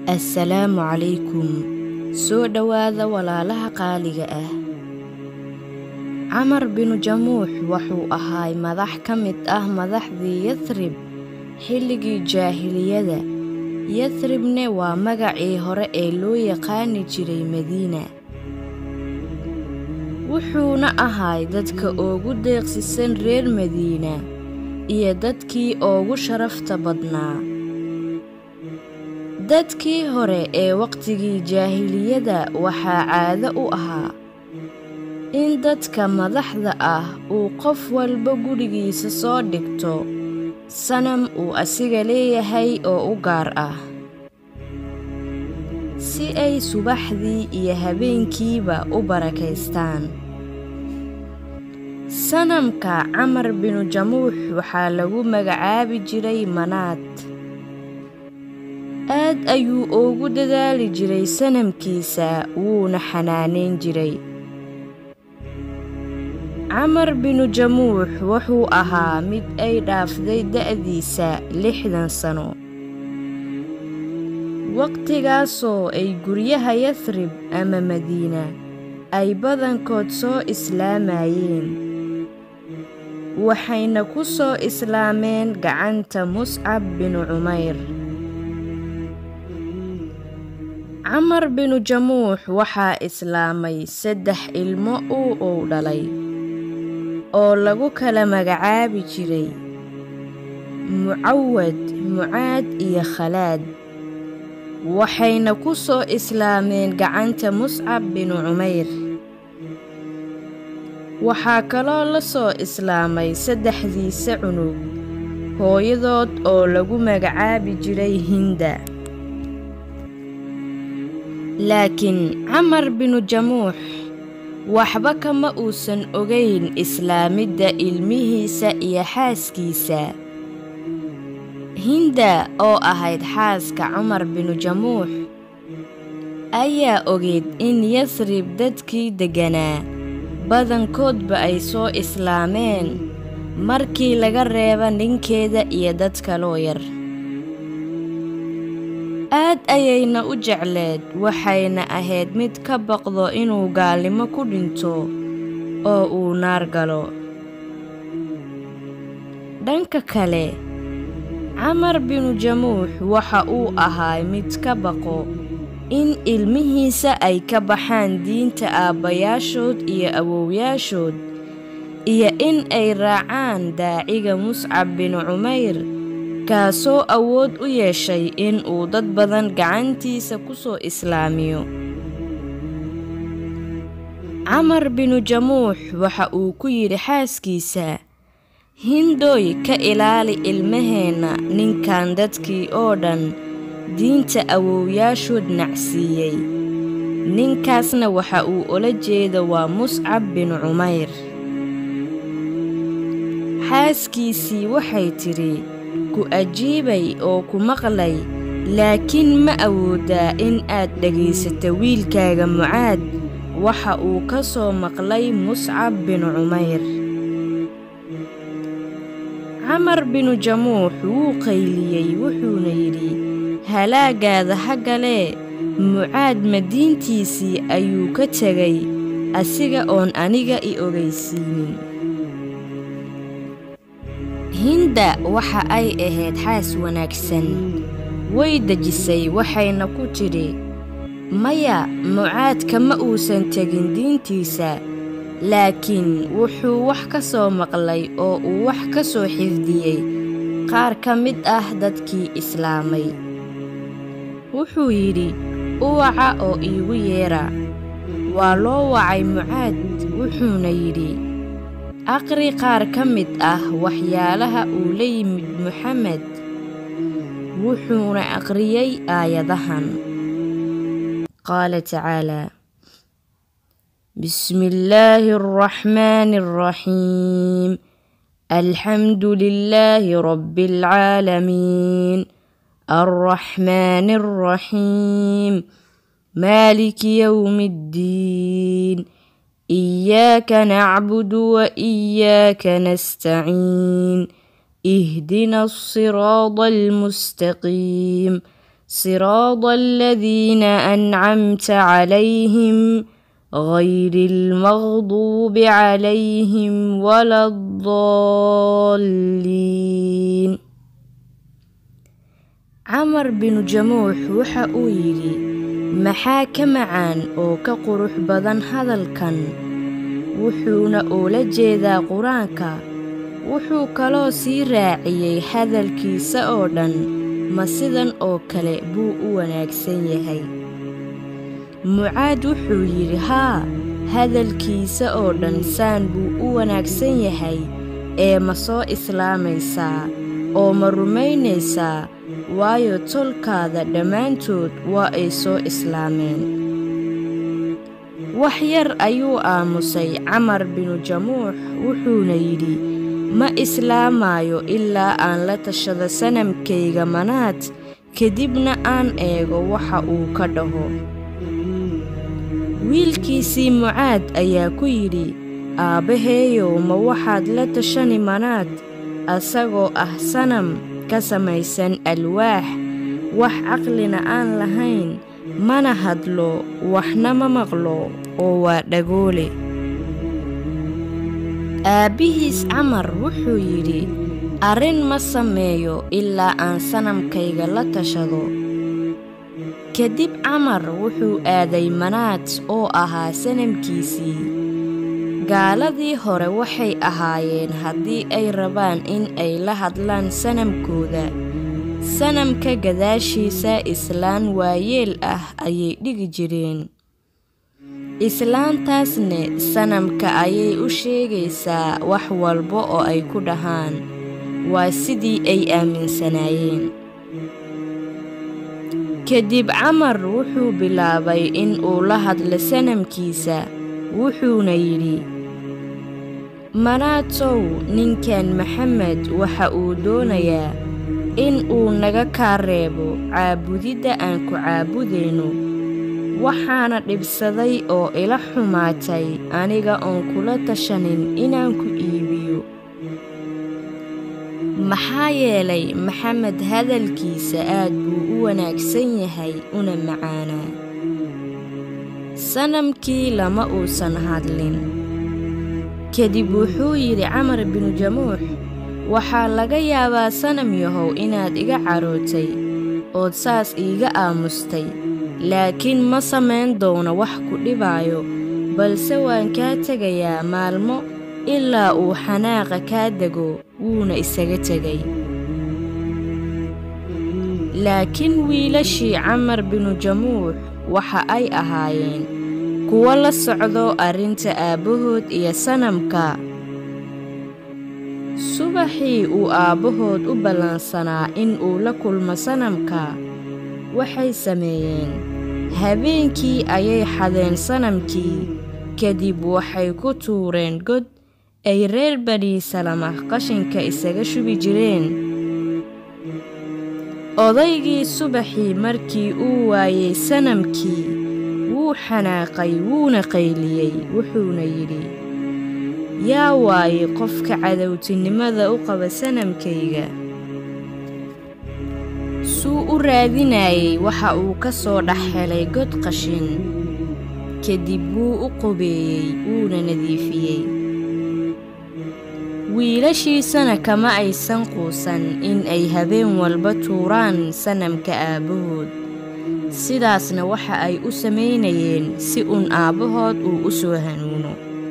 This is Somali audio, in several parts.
assalaamu calaykum soo dhowaada walaalaha qaaliga ah camar binu jamuux wuxuu ahaay madax ka mid ah madaxdii yathrib xilligii jaahiliyada yathribne waa magacii hore ee loo yaqaani jiray madiina wuxuuna ahaay dadka ugu deeqsisan reer madiina iyo dadkii ugu sharafta badnaa dadkii hore ee waqtigii jaahiliyada waxaa caado u ahaa in dadka madaxda ah uu qof walba gurigiisa soo dhigto sanam uu asiga leeyahay oo u gaar ah si ay subaxdii iyo habeenkiiba u barakaystaan sanamka camar binu jamuux waxaa lagu magacaabi jiray manaad aad ayuu ugu dadaali jiray sanamkiisa wuuna xanaanayn jiray camar binu jamuux wuxuu ahaa mid ay dhaafday da'diisa lixdan sano waqtigaasoo ay guryaha yathrib ama madiina ay badankood soo islaamayeen waxayna ku soo islaameen gacanta muscab binu cumayr camar binu jamuux waxaa islaamay saddex ilmo uu uu dhalay oo lagu kala magacaabi jiray mucawad mucaad iyo khalaad waxayna ku soo islaameen gacanta muscab binu cumayr waxaa kaloo la soo islaamay saddexdiisa cunug hooyadood oo lagu magacaabi jiray hinda laakiin camar binu jamuux waxba kama uusan ogayn islaamidda ilmihiisa iyo xaaskiisa hinda oo ahayd xaaska cumar binu jamuux ayaa ogeyd in yasrib dadkii degganaa badankoodba ay soo islaameen markii laga reeba ninkeeda iyo dad kaloo yar aad ayayna u jecleed waxayna ahayd mid ka baqdo inuu gaalnimo ku dhinto oo uu naar galo dhanka kale camar binu jamuux waxa uu ahaay mid ka baqo in ilmihiisa ay ka baxaan diinta aabbayaashood iyo awowyaashood iyo in ay raacaan daaciga muscab binu cumayr kaasoo awood u yeeshay in uu dad badan gacantiisa ku soo islaamiyo camar binu jamuux waxa uu ku yidhi xaaskiisa hindooy ka ilaali ilmaheenna ninkan dadkii oo dhan diinta awowyaashood nacsiiyey ninkaasna waxa uu ola jeeda waa muscab binu cumayr xaaskiisii waxay tidhi ku ajiibay oo ku maqlay laakiin ma awooddaa in aad dhegaysato wiilkaaga mucaad waxa uu ka soo maqlay muscab binu cumayr camar binu jamuux wuu qayliyey wuxuuna yidhi halaagaada haggalee mucaad madiintiisii ayuu ka tegay asiga oon aniga i ogaysiinin hinda waxa ay ahayd xaas wanaagsan way dejisay waxayna ku tidhi maya mucaad kama uusan tegin diintiisa laakiin wuxuu wax ka soo maqlay oo uu wax ka soo xifdiyey qaar ka mid ah dadkii islaamay wuxuu yidhi uwaca oo iigu yeedha waa loo wacay mucaad wuxuuna yidhi aqri qaar ka mid ah waxyaalaha uu la yimid muxamed wuxuuna aqriyey aayadahan qaala tacaalaa bismi illaahi araxmaani araxiim alxamdu lilaahi rabbi alcaalamiin alraxmaani alraxiim maaliki yowmi iddiin إياك نعبد وإياك نستعين اهدنا الصراط المستقيم صراط الذين أنعمت عليهم غير المغضوب عليهم ولا الضالين camar binu jamuux waxa uu yidhi maxaa ka macaan oo ka qurux badan hadalkan wuxuuna ula jeedaa qur-aanka wuxuu kaloo sii raaciyey hadalkiisa oo dhan ma sidan oo kale buu u wanaagsan yahay mucaad wuxuu yidhi haa hadalkiisa oo dhan saan buu u wanaagsan yahay ee ma soo islaamaysaa oo ma rumaynaysaa waayo tolkaada dhammaantood waa ay soo islaameen wax yar ayuu aamusay camar binu jamuux wuxuuna yidhi ma islaamaayo ilaa aan la tashado sanamkayga manaad kadibna aan eego waxa uu ka dhaho wiilkiisii mucaad ayaa ku yidhi aabbaheeyow ma waxaad la tashani manaad asagoo ah sanam ka samaysan alwaax wax caqlina aan lahayn mana hadlo waxna ma maqlo oo waa dhagoole aabbihiis camar wuxuu yidhi arrin ma sameeyo ilaa aan sanamkayga la tashado kadib camar wuxuu aaday manaad oo ahaa sanamkiisii gaaladii hore waxay ahaayeen haddii ay rabaan in ay la hadlaan sanamkooda sanamka gadaashiisa islaan waayeel ah ayay dhigi jireen islaantaasne sanamka ayay u sheegaysaa wax walba oo ay ku dhahaan waa sidii ay aaminsanaayeen kadib camar wuxuu bilaabay in uu la hadlo sanamkiisa wuxuuna yidhi manaatow ninkan maxamed waxa uu doonayaa in uu naga kaa reebo caabudidda aan ku caabudayno waxaana dhibsaday oo ila xumaatay aniga oon kula tashanin inaan ku iibiyo maxaa yeelay maxamed hadalkiisa aad buu u wanaagsan yahay una macaanaa sanamkii lama uusan hadlin kadib wuxuu yidhi camar binu jamuux waxaa laga yaabaa sanam yahow inaad iga carootay ood saas iiga aamustay laakiin ma samayn doono wax ku dhibaayo balse waan kaa tegayaa maalmo ilaa uu xanaaqa kaa dego wuuna isaga tegay laakiin wiilashii camar binu jamuux waxa ay ahaayeen kuwo la socdo arrinta aabbahood iyo sanamka subaxii uu aabbahood u ballansanaa in uu la kulmo sanamka waxay sameeyeen habeenkii ayay xadeen sanamkii kadib waxay ku tuureen god ay reer bani salama qashinka isaga shubi jireen odaygii subaxii markii uu waayey sanamkii wuu xanaaqay wuuna qayliyey wuxuuna yidhi yaa waaye qofka cadowtinimada u qaba sanamkayga suu u raadinayey waxa uu ka soo dhex helay god qashin kadib wuu u qubeeyey wuuna nadiifiyey wiilashiisana kama aysan quusan in ay habeen walba tuuraan sanamka aabbahood sidaasna waxa ay u samaynayeen si uun aabbahood uu u soo hanuuno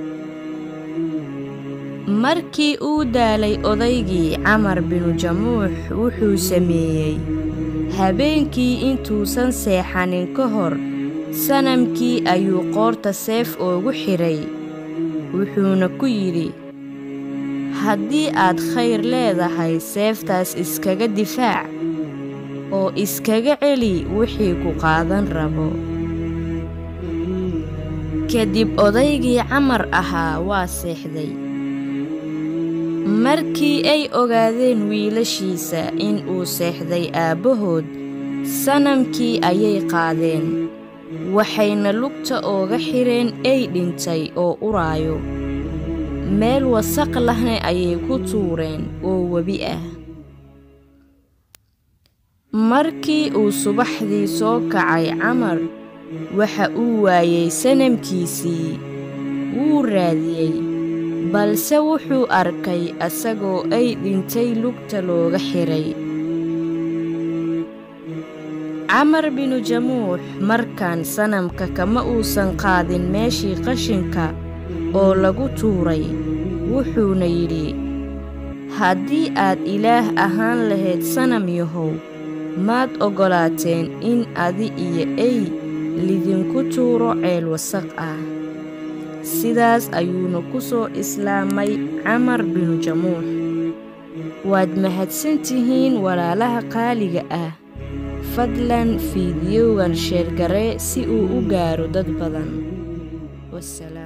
markii uu daalay odaygii camar binu jamuux wuxuu sameeyey habeenkii intuusan seexanin ka hor sanamkii ayuu qoorta seef oogu xidhay wuxuuna ku yidhi haddii aad khayr leedahay seeftaas iskaga difaac oo iskaga celi wixii ku qaadan rabo kadib odaygii camar ahaa waa seexday markii ay ogaadeen wiilashiisa in uu seexday aabbahood sanamkii ayay qaadeen waxayna lugta ooga xidheen ey dhintay oo uraayo meel wasaq lahna ayay ku tuureen oo webi ah markii uu subaxdii soo kacay camar waxa uu waayey sanamkiisii wuu raadiyey balse wuxuu arkay asagoo ay dhintay lugta looga xiray camar binu jamuux markaan sanamka kama uusan qaadin meeshii qashinka oo lagu tuuray wuxuuna yidhi haddii aad ilaah ahaan lahayd sanam yahow maad oggolaateen in adi iyo ey lidinku tuuro ceel wasaq ah sidaas ayuuna ku soo islaamay camar binu jamuux waad mahadsan tihiin walaalaha qaaliga ah fadlan fiidiyowgan sheergaree si uu u gaaro dad badan